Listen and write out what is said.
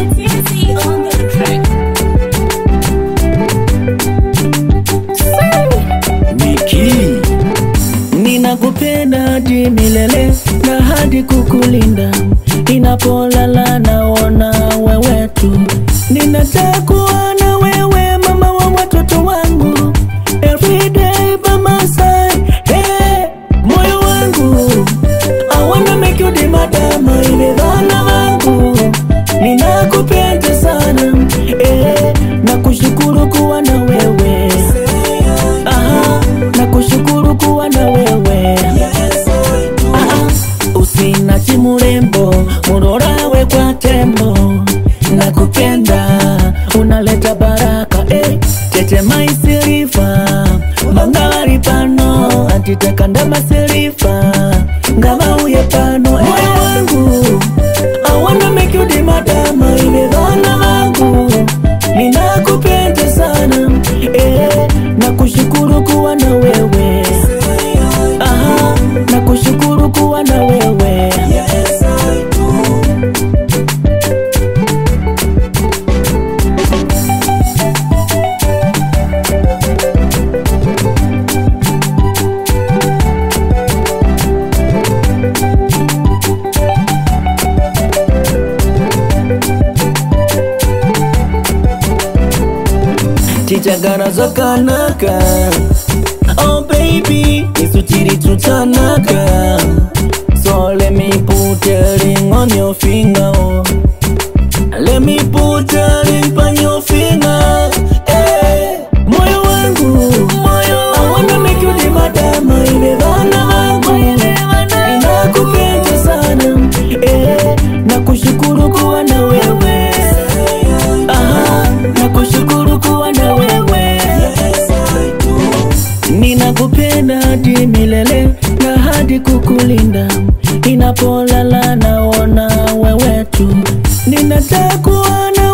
TNT on the track. Niki, ninakupenda hadi milele na hadi kukulinda, inapolala naona wewe tu, ninatakuwa na wewe mama wa watoto wangu, everyday by my side, hey, moyo wangu I wanna make you the madam, ile dhana wangu ninakupenda sana eh, na kushukuru kuwa na wewe Aha, na kushukuru kuwa na wewe Aha, usinachi murembo murorawe kwa tembo nakupenda unaleta baraka eh, tete maisirifa mangari pano atitekanda masirifa ngavauye pano eh. moyo wangu I wanna make you the madam ile dhana wangu ninakupenda sana eh, na kushukuru kuwa na wewe Aha, na kushukuru kuwa na wewe tichagara zvakanaka oh baby isu tiri tutanaka so let me put a ring on your finger oh. let me put a ring on your finger eh. moyo wangu I wanna make you the madam ile dhana wangu inakupenda sana eh. na kushukuru kuwa na wewe Aha, na kushukuru kuwa na wewe ninakupenda hadi milele na hadi kukulinda inapolala naona wewe tu ninatakuwa na